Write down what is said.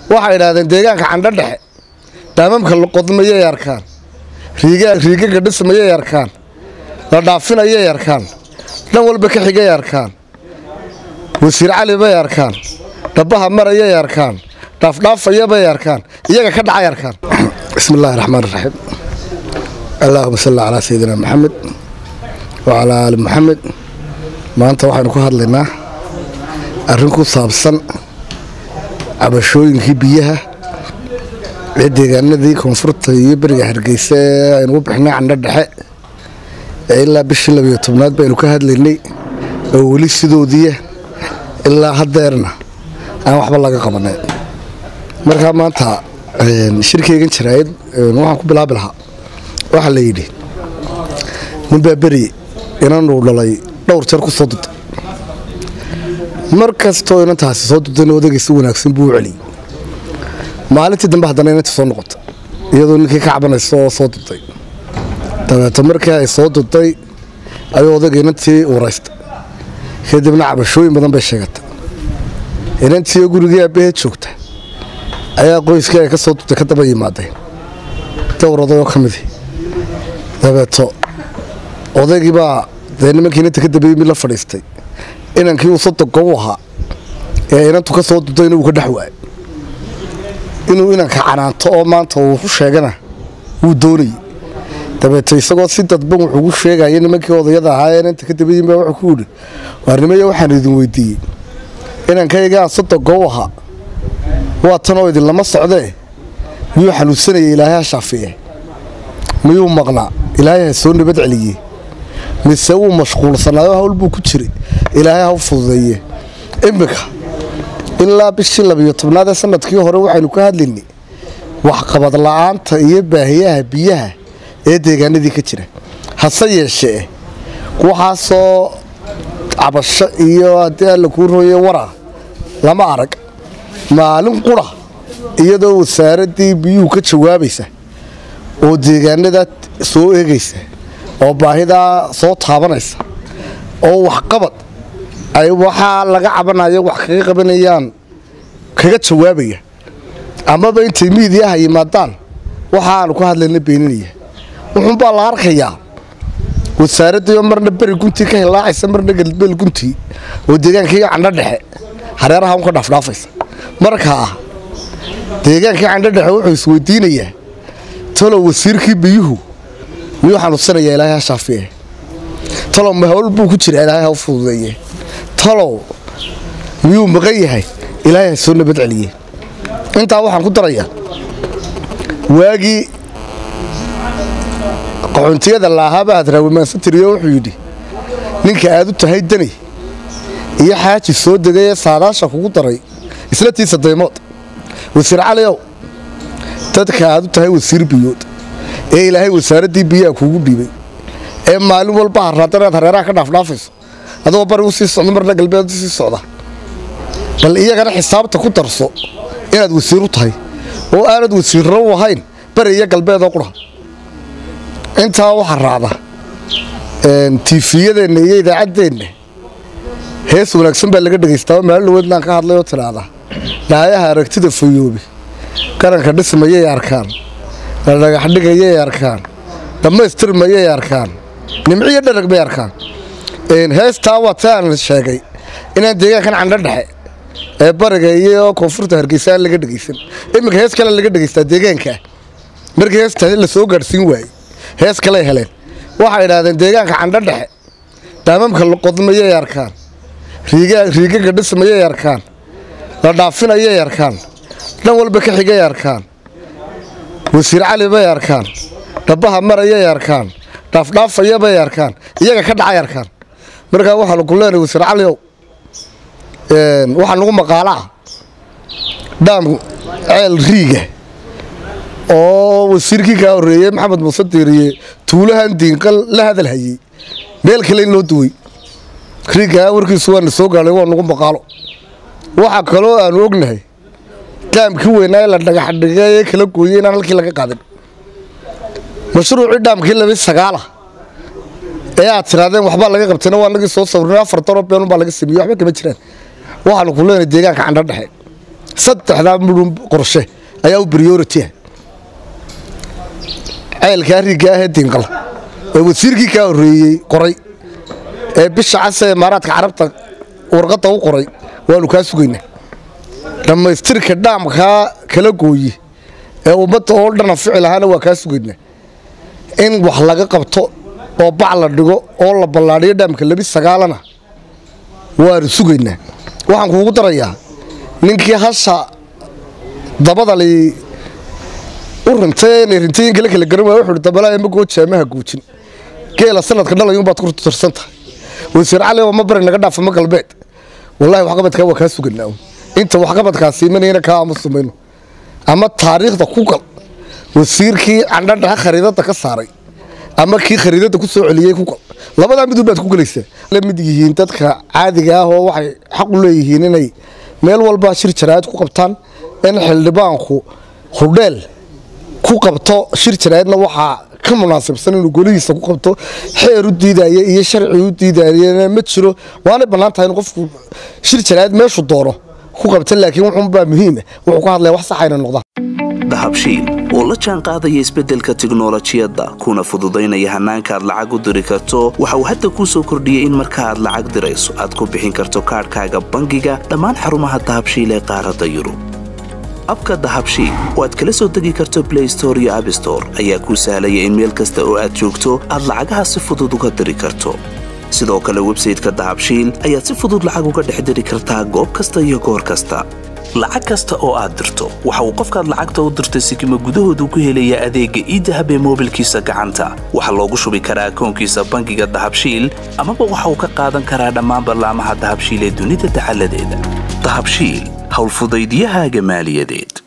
waxay idhaahdeen deegaanka candho dhexe daamamka laqodmayay arkaan riigaga dhismayay arkaan la dhaafinayay arkaan dhan walba ka xigay arkaan wasiir cali bay arkaan dhabaha marayay arkaan dhaafdhaafayabay arkaan iyaga ka dhacay arkaan bismi illaahi raxmaan raxiim allaahuma salli calaa sayidina maxamed wacalaa aali maxamed maanta waxaynu ku hadlaynaa arrin ku saabsan cabashooyinkii biyaha ee deegaanadii koonfurta iyo beriga hargeysa ee aynu u bixnay candho dhexe ee ilaa bishii labiyo tobnaad baynu ka hadlaynay oo weli sidoodiiya ilaa haddeerna aan waxba laga qabanay markaa maanta shirkeygan jaraayad waxaan ku bilaabi lahaa waxaa la yidhi ninbaa beri inanuu dhalay dhowr jeer ku soo duday mar kastoo inantaasi soo dudayna odagay si wanaagsan buu u celiyey maalintii dambe haddana inantii soo noqota iyadoo ninkii ka cabanaysa oo soo duday dabeeto markii ay soo duday ayuu odagay inantii uuraystay kadibna cabashooyin badan bay sheegatay inantii oo gurigii aabbaheed joogta ayaa qoyskii ay ka soo duday ka daba yimaadeen dowr oday oo ka midi dabeeto odaygii baa dee nimankii inanta ka dambeeyey mid la fadhiistay inankii uu sodogo u ahaa ee inantu ka soo dudayna uu ka dhex waayay inuu inanka canaanto oo maanta uu ku sheegana wuu doonayey dabeeto isagoo si dadban wuxuugu sheegaya nimankii odayada ahaa ee inanta ka dambeeyin baa wuxuu ku yidhi waarnimayo waxaan idin weydiiyey inankaygaan sodogo u ahaa waa tanoo idinlama socdee miyuu xanuunsanaya ilaahay ha shaafiye miyuu maqnaa ilaahay ha soo nabad celiyey mise wuu mashquulsanaayo hawl buu ku jiray ilaahay ha u fududeeye iminka ilaa bishii labiyo tobnaad ee sanadkii hore waxaynu ka hadlaynay waxqabad la'aanta iyo baahiyaha biyaha ee deegaanadii ka jira hase yeeshee waxaasoo cabasho iyo haddii alla kuu rooye wara lama arag maalin qura iyadoo wasaaraddii biyuhu ka jawaabaysa oo deegaanada soo eegaysa oo baahidaa soo taabanaysa oo waxqabad ay waxaa laga cabanayo wax kaga qabanayaan kaga jawaabaya amaba intay miidiyaha yimaadaan waxaanu ka hadlayna beeninaya wuxuunbaa la arkayaa wasaaraddii oo marna beri guntii ka hilaacaysa marna galbeel guntii oo deegaankii candho dhexe hareeraha un ka dhaafdhaafaysa markaa deegaankii candho dhexe wuxuu isweydiinayaa talow wasiirkii biyuhu miyuu xanuunsanayaa ilaahay ha shaafiye talow ma hawl buu ku jira ilaahay ha u fududeeye talow miyuu maqan yahay ilaahay ha soo nabad celiye intaa waxaan ku darayaa waagii qaxoontiyada laahaaba hadraawimaansatiryo wuxuu yidhi ninka aad u tahay dani iyo xaaji soo degay ee saadaasha kugu daray isla tiisa daymood wasiir caliow dadka aad u tahay wasiir biyood ee ilaahay wasaaraddii biyaha kuugu dhiibay ee maalin walba harraada inaad hareeraha ka dhaafdhaafayso adoo bari u sii socdo marna galbeed u sii socda bal iyagana xisaabta ku darso inaad wasiir u tahay oo aanad wasiirro u ahayn bari iyo galbeedoo qura intaa waxaa raacda tiifiyadeenna iyo idaacaddeenna hees wanaagsan baa laga dhagaystaa oo maalin dhaweedlaan ka hadlay oo tidhaahda dhaayaha aragtida fayoobi qaranka dhismayay arkaan la dhagaxdhigayay arkaan dhammaystirmayay arkaan nimciyo dharag bay arkaan heestaa waa ta aan sheegay inaan deegaankan candho dhexe ee bariga iyo koonfurta hargeysa aan laga dhegaysan iminka hees kale laga dhegaystaa deegaankaa markii heesta la soo gaadhsiin waayey hees kaley heleen waxay idhaahdeen deegaanka candho dhexe daamamka laqodmayay arkaan riigaga dhismayay arkaan la dhaafinayay arkaan dhan walba ka xigay arkaan wasiir cali bay arkaan dhabaha marayay arkaan dhaafdhaafayabay arkaan iyaga ka dhacay arkaan markaa waxaanu ku leenahay wasiir caliow waxaa nagu maqaalaa dhaam ceel riiga oo wasiirkii kaa horreeyey maxamed muuse diiriye tuulahan diinqal la hadal hayey meel kale in loo duway riigaa warkiisu waana soo gaadhay waa nagu maqaalo waxaa kaloo aanu ognahay dhaamkii weynaa ee la dhagaxdhigay ee kala gooyey inaan halkii laga qaadin mashruucii dhaamkii labi sagaala ee aad tiraadeen waxbaa laga qabtayna waa nagii soo sawirnay afar daro beenun baa laga sameeyey waxba kama jiraan waxaanu ku leenahay deegaanka candho dhexe saddexdaa mudhun qorshe ayaa u briority ah ceelkaa riigga ahee diinqal ee wasiirkii kaa horreeyey qoray ee bisha casa ee imaaraadka carabta warqadda u qoray waanu kaa sugaynaa dhammaystirka dhaamkaa kala gooye ee ummadda oo dhana fici lahaana waa kaa sugaynaa in wax laga qabto oo bac la dhigo oo la ballaadhiyo dhaamka labi sagaalana waanu sugaynaa waxaan kuugu darayaa ninkii hasha dabada li u rintay inay rintooyinka la kala garan waaya wuxuu dabalaa ma goo jaamaha guujin geela sanadka dhalayuunbaad ku tirsan tahay wasiir cali oo ma bari naga dhaafa ma galbeed wallaahi waxqabadkaa waa kaa suganaa inta waxqabadkaasi imanayna kaa aamusi mayno ama taariikhda ku gal wasiirkii candhadhaha khariidada ka saaray ama kii khariidada ku soo celiyey ku gal labadaa midun baad ku gelaysaa la mid yihiin dadka caadiga ah oo waxay xaq u leeyihiin inay meel walba shir jaraa'id ku qabtaan in xildhibaanku hudheel ku qabto shir jaraa'idna waxaa ka munaasabsan inuu golihiisa ku qabto xeer u diidaya iyo sharci u diidayana ma jiro waanay bannaan tahay in qofku shir jaraa'id meeshu doono ku qabta laakiin wuxuunbaa muhiima wuxuu ka hadlaya wax saxayna noqdaan dahabshiil oo la jaan qaadaya isbeddelka tiknolojiyadda kuna fududaynaya hannaanka aad lacag u diri karto waxa uu hadda kuu soo kordhiyey in marka aad lacag dirayso aad ku bixin karto kaadhkaaga bangiga dhammaan xarumaha dahabshiil ee qaaradda yurub abka dahabshiil oo aad kala soo degi karto blay store iyo abstore ayaa kuu sahlaya in meel kasta oo aad joogto aad lacagaha si fudud uga diri karto sidoo kale websayteka dahabshiil ayaad si fudud lacag uga dhex diri kartaa goob kasta iyo goor kasta lacag kasta oo aad dirto waxa uu qofkaad lacagta u dirtay sikima gudahoodu ku helayaa adeegga iidahab ee moobilkiisa gacanta waxaa loogu shubi karaa akoonkiisa bangiga dahabshiil amaba waxa uu ka qaadan karaa dhammaan ballaamaha dahabshiil ee dunida dacaladeeda dahabshiil howlfudaydiyahaaga maaliyadeed